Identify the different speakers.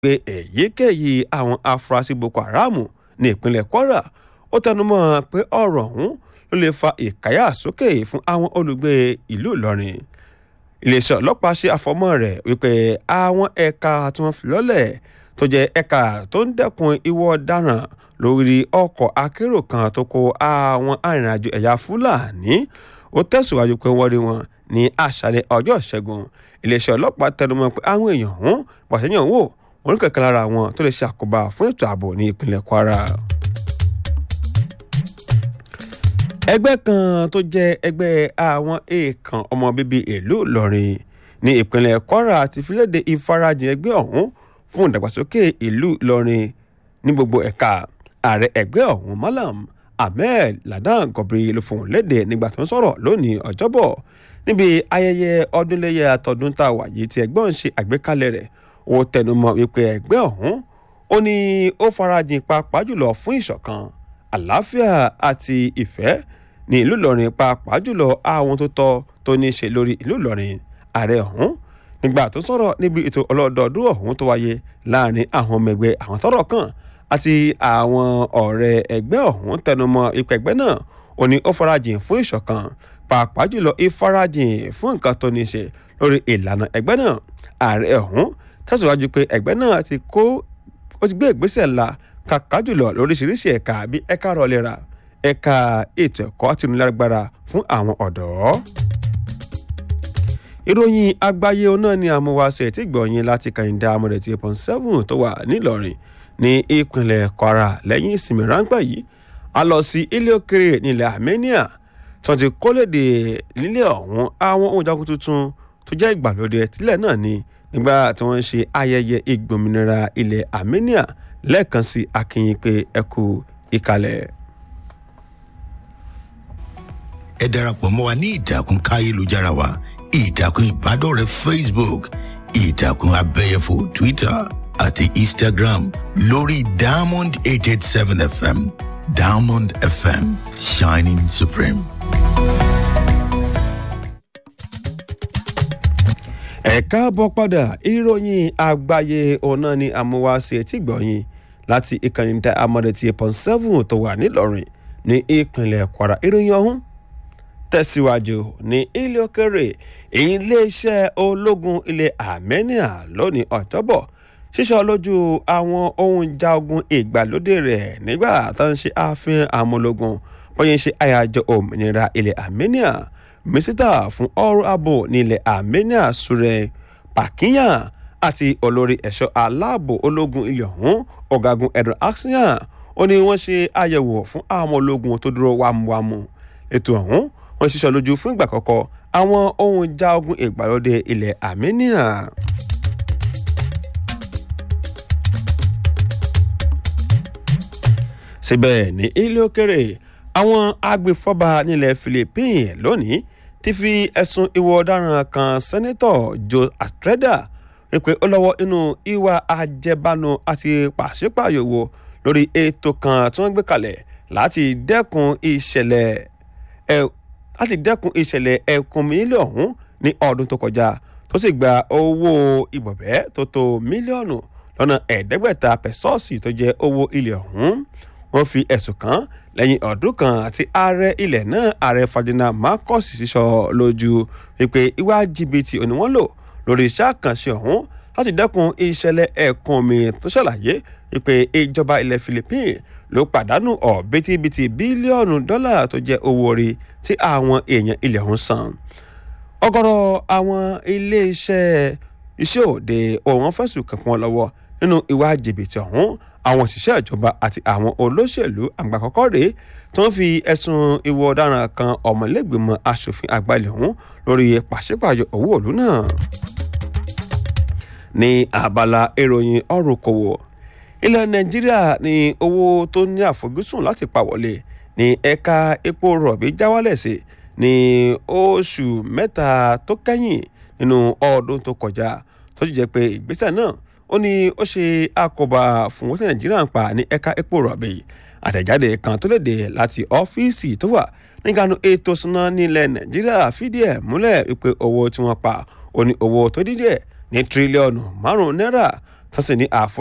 Speaker 1: pé èyíkéyìí àwọn afurasí boko haram ní ìpínlẹ̀ kwara ó tẹnumọ́ pé ọ̀rọ̀ ọ̀hún ló lè fa ìkáyàsókè fún àwọn olùgbé ìlú ìlọrin iléeṣẹ́ ọlọ́pàá ṣe àfọmọ́ rẹ̀ wípé àwọn ẹ̀ka tí wọ́n fi lọ́lẹ̀ tó jẹ́ ẹ̀ka tó ń dẹ́kun ìwọ ọ̀daràn lórí ọkọ̀ akérò kan tó kó àwọn arìnrìnàjò ẹ̀yà fúlàní ó tẹ̀síwájú pé wọ́n rí wọn ní àṣálẹ́ ọjọ́ ìṣẹ́gun iléeṣẹ́ ọlọ́pàá tẹnumọ́ pé àwọn èèyàn ọ̀hún pàṣẹyàn wò wọn kẹ̀kẹ́ lára wọn tó lè ṣàkóbá fún ètò ààbò ní ìpínlẹ̀ kwara. ẹgbẹ́ kan tó jẹ́ ẹgbẹ́ àwọn èèkàn ọmọ bíbí ìlú ìlọrin ní ìpínlẹ̀ kwara ti fi léde ìfarajìn ẹgbẹ́ ọ̀hún fún ìdàgbàsókè ìlú ìlọrin ní gbogbo ẹ̀ka ààrẹ ẹgbẹ́ ọ̀hún malam ahmed ladan gọbiri ló fohùn léde nígbà tó ń sọ̀rọ̀ lónìí ọjọ́bọ̀ níbi ayẹyẹ ọdúnléyà tọdún tá a wà yìí tí ẹgbẹ́ ọ̀hún ṣe àgbékalẹ̀ rẹ̀ ó tẹnumọ́ wípé ẹgbẹ́ ọ̀hún ó ní ó farajìn pàápàá jùlọ fún ìṣọ̀kan àlàáfíà àti ìfẹ́ ní ìlú ìlọrin pàápàá jùlọ àwọn tó tọ́ tó ní í ṣe lórí ìlú ìlọrin ààrẹ ọ̀hún nígbà tó sọ̀rọ̀ níbi ètò ọlọ́dọọdún ọ̀hún tó wáyé láàrin àwọn ọmọ ẹgbẹ́ àwọn tọ́rọ̀ kàn àti àwọn ọ̀rẹ́ ẹgbẹ́ ọ̀hún tẹnumọ́ ipò ẹgbẹ́ náà ó ní ó farajìn fún ìṣọ̀kan pàápàá jùlọ ìfarajìn fún nǹkan tó ní í ṣe lórí ìlànà ẹgbẹ́ náà ààrẹ ọ̀hún tẹ̀síwájú pé ẹgbẹ́ náà ti kó ó ti gbé ìgbésẹ̀ ńlá kàkà jùlọ lóríṣiríṣi ẹ̀ka bí ẹ̀ka rọlẹ́ra ẹ̀ka ètò ẹ̀kọ́ àti onílágbára fún àwọn ọ̀dọ́. ìròyìn àgbáyé náà ni àmúwáṣe tí gbọ̀nyìn láti kàyíndà amúrẹ̀tì eight seven tó wà nílọrin ní ìpínlẹ̀ kwara lẹ́yìn ìsinmi ráńpẹ́ yìí a lọ sí ilé òkèrè nílẹ̀ armenia tó ti kólédè nílẹ̀ ọ̀hún àwọn ohun jagun tuntun tó jẹ́ ìgbàlódé tílẹ̀ náà ni nígbà tí wọ́n ń ṣe ayẹyẹ ìgbòmìnira ilẹ̀ armenia lẹ́ẹ̀kan sí akínyìn pé ẹ kú ìkàlẹ̀.
Speaker 2: ẹ darapọ̀ mọ́ wa ní ìtàkùn káyélujára wa ìtàkùn ìbádọ́rẹ̀ẹ́ facebook ìtàkùn abẹ́yẹfò twitter àti instagram lórí diamond eight eight seven fm diamond fm shining supreme.
Speaker 1: ẹ káàbọ̀ padà ìròyìn àgbáyé ọ̀nà ni àmúwáṣe tí gbọ̀nyìn láti ìkànnì dá amọ̀dẹ̀tì eight seven tó wà nílọrin ní ìpínlẹ̀ kwara ìròyìn ọ̀hún tẹ̀síwájú ní ilé òkèrè iléeṣẹ́ ológun ilẹ̀ armenia lónìí ọ̀tọ́bọ̀ ṣíṣọ́ lójú àwọn ohun ìjà ogun ìgbàlódé rẹ̀ nígbà tó ń ṣe àfihàn àmúlógún bóyá ń ṣe àyájọ́ òmìnira ilẹ̀ armenia mísítà fún ọrọ̀ ààbò nílẹ̀ armenia sure pakiyan àti olórí ẹ̀ṣọ́ aláàbò ológun ilẹ̀ ọ̀hún ọ̀gágun edward axian ó ní wọ́n ṣe àyẹ̀wò fún àwọn ológun tó dúró wámúwámú ètò ọ̀hún wọ́n ṣiṣọ́ lójú fún ìgbà kọ́kọ́ àwọn ohun ìjà ogun ìgbàlódé ilẹ̀ armenia. síbẹ̀ ní ilé òkèrè àwọn agbèfọ́ba nílẹ̀ philippines lónìí ti fi ẹ̀sùn ìwà ọ̀daràn kan sẹ́nẹ́tọ̀ joe astreda wípé ó lọ́wọ́ inú ìwà àjẹbánu àti pàṣípààyò wo lórí ètò kan tí wọ́n gbé kalẹ̀ láti dẹ́kun ìṣẹ̀lẹ̀ ẹ̀ láti dẹ́kun ìṣẹ̀lẹ̀ ẹ̀kún mílíọ̀nù ọ̀hún ní ọdún tó kọjá tó sì gba owó ìbọ̀bẹ́ tó tó mílíọ̀nù lọ́nà ẹ̀ẹ́dẹ́gbẹ̀ta pẹ̀sọ́ọ̀sì tó jẹ́ owó ilẹ̀ ọ̀hún wọ́n fi ẹ̀sùn kàn lẹ́yìn ọdún kan àti ààrẹ ilẹ̀ náà ààrẹ ferdinand marcos sísọ lójú wípé ìwà jìbìtì òní wọ́n lò lórí iṣẹ́ àkànṣe ọ̀hún láti dẹ́kun ìṣẹ̀lẹ̀ ẹ̀kún omi tó ṣàlàyé wípé ìjọba ilẹ̀ philippines ló pàdánù ọ̀bítíbitì bílíọ̀nù dọ́là tó jẹ́ owó orí tí àwọn èèyàn ilẹ̀ ọ̀hún san. ọgọ́rọ̀ àwọn iléeṣẹ́ iṣẹ́ òde òun fẹ̀sùn kankan lọ́wọ́ nínú ìwà jìbìtì ọ̀hún àwọn òṣìṣẹ́ ìjọba àti àwọn olóṣèlú àgbà kọ́kọ́ rèé tó ń fi ẹ̀sùn ìwọ ọ̀daràn kan ọmọlẹ́gbẹ̀mọ asòfin àgbà ilẹ̀ ọ̀hún lórí pàṣípààyò owó òlu náà. ní abala ìròyìn ọ̀rùn kòwò ilẹ̀ nàìjíríà ní owó tó ní àfojúsùn láti pa wọlé ní ẹ̀ka epo rọ̀bì já wálẹ̀ sí ní oṣù mẹ́ta tó kẹ́yìn nínú ọdún tó kọjá tó sì jẹ́ pé ìgbésẹ̀ náà ó ní ó ṣe àkóbá fún owó tí nàìjíríà ń pa ní ẹ̀ka epo rọ̀bì àtẹ̀jáde kan tó léde láti ọ́fíìsì tó wà nígbàánu ètò ìṣúná nílẹ̀ nàìjíríà fìdí ẹ̀ múlẹ̀ wípé owó tí wọ́n pa ó ní owó tó dídẹ̀ ní tírílíọ̀nù márùn-ún náírà tó sì ní àfo